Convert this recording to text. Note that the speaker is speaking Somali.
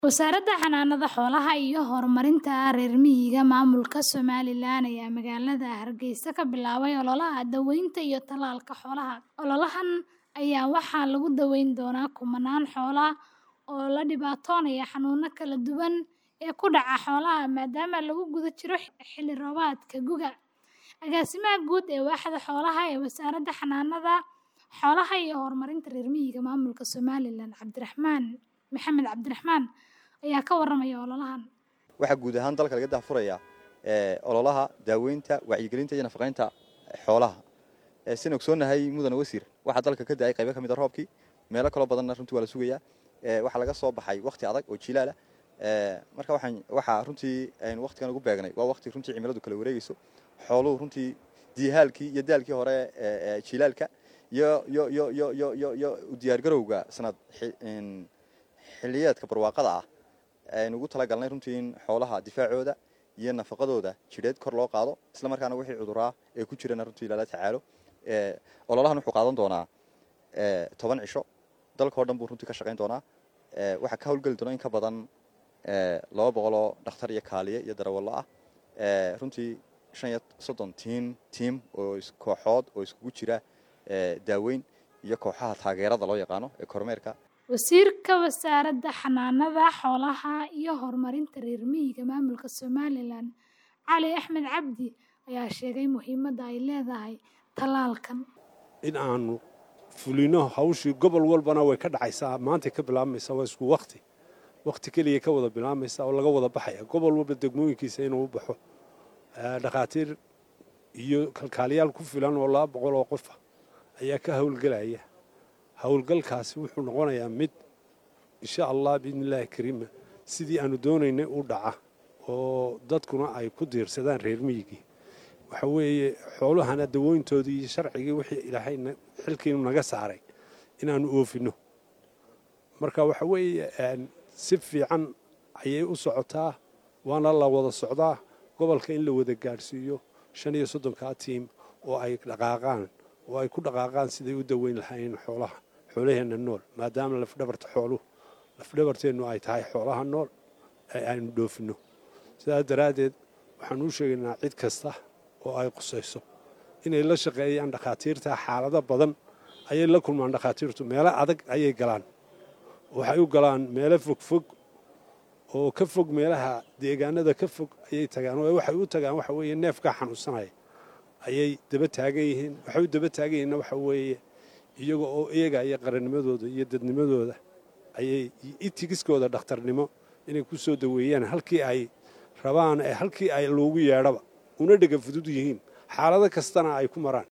Wasaaradda Xanaanada Xoolaha iyo Horumarinta Reer Miyiga Maamulka Somalilan ayaa magaalada Hargeysa ka bilaabay ololaha daaweynta iyo tallaalka xoolaha. Ololahan ayaa waxaa lagu daweyn doonaa kumanaan xoolo ah oo la dhibtoonaya xanuuno kala duwan oo ku dhaca xoolaha maadaama lagu guda jiro xilli roobaadka gu'ga. Agaasimaha Guud ee Waaxda Xoolaha ee Wasaaradda Xanaanada Xoolaha iyo Horumarinta Reer Miyiga Maamulka Somalilan, Cabdiraxmaan Maxamed Cabdiraxmaan ayaa ka warramaya ololahan. waxaa guud ahaan dalka laga daahfuraya ololaha daaweynta wacyigelinta iyo nafaqeynta xoolaha sin ogsoonahay mudane wasiir waxaa dalka ka da-ay qaybo ka mid a roobkii meelo kaloo badanna runtii waa la sugayaa waxaa laga soo baxay wakti adag oo jilaala marka waxaan waxaa runtii aynu waktigan ugu beegnay waa wakti runtii cimiladu kala wareegeyso xooluhu runtii diihaalkii iyo daalkii hore jilaalka iyo iyo iyo iyo iyo iyo iyo u diyaargarowga sanad xiliyeedka barwaaqada ah aynu ugu talagalnay runtii in xoolaha difaacooda iyo nafaqadooda jidheed kor loo qaado isla markaana wixii cuduraa ee ku jirana runtii lala tacaalo ololahan wuxuu qaadan doonaa toban cisho dalkao dhan buu runtii ka shaqayn doonaa waxaa ka howlgeli doona in ka badan laba boqoloo dhakhtar iyo kaaliye iyo darawallo ah runtii shan iyo soddon tiin tiim oo kooxood oo iskugu jira daaweyn iyo kooxaha taageerada loo yaqaano ee kormeerka Wasiirka Wasaaradda Xanaanada Xoolaha iyo Horumarinta Reer Miyiga Maamulka Somalilan, Cali Axmed Cabdi, ayaa sheegay muhiimadda ay leedahay tallaalkan. in aanu fulino hawshii gobol walbana way ka dhacaysaa maantay ka bilaabmaysaa waa isku wakti wakti keliya ka wada bilaabmaysa oo laga wada baxaya gobol walba degmooyinkiisa inuu u baxo dhakhaatiir iyo kalkaaliyaal ku filan oo laba boqol oo qofa ayaa ka howlgelaya howlgalkaasi wuxuu noqonayaa mid insha allah biidni illaahi kariima sidii aanu doonaynay u dhaca oo dadkuna ay ku diirsadaan reer miyigii waxa weeye xoolahana dawooyntoodii iyo sharcigii wixii ilaahayna xilkiinu naga saaray inaanu oofinno marka waxa weeye si fiican ayay u socotaa waana la wada socdaa gobolka in la wada gaadhsiiyo shan iyo soddonkaa tiim oo ay dhaqaaqaan oo ay ku dhaqaaqaan siday u daweyn lahaayeen xoolaha xoolaheenna nool maadaama lafdhabarta xooluhu lafdhabarteennu ay tahay xoolaha nool ee aynu dhoofinno sidaas daraaddeed waxaan u sheegaynaa cid kasta oo ay qusayso inay la shaqeeyaan dhakhaatiirta xaalado badan ayay la kulmaan dhakhaatiirtu meelo adag ayay galaan waxay u galaan meelo fogfog oo ka fog meelaha deegaanada ka fog ayay tagaan oo waxay u tagaan waxa weeye neefkaa xanuunsanaya ayay daba taagan yihiin waxay u daba taagan yihiinna waxa weeye iyaga oo eegaya qarannimadooda iyo dadnimadooda ayay itigiskooda dhakhtarnimo inay ku soo daweeyaan halkii ay rabaan ee halkii ay loogu yeedhaba una dhega fudud yihiin xaalado kastana ay ku maraan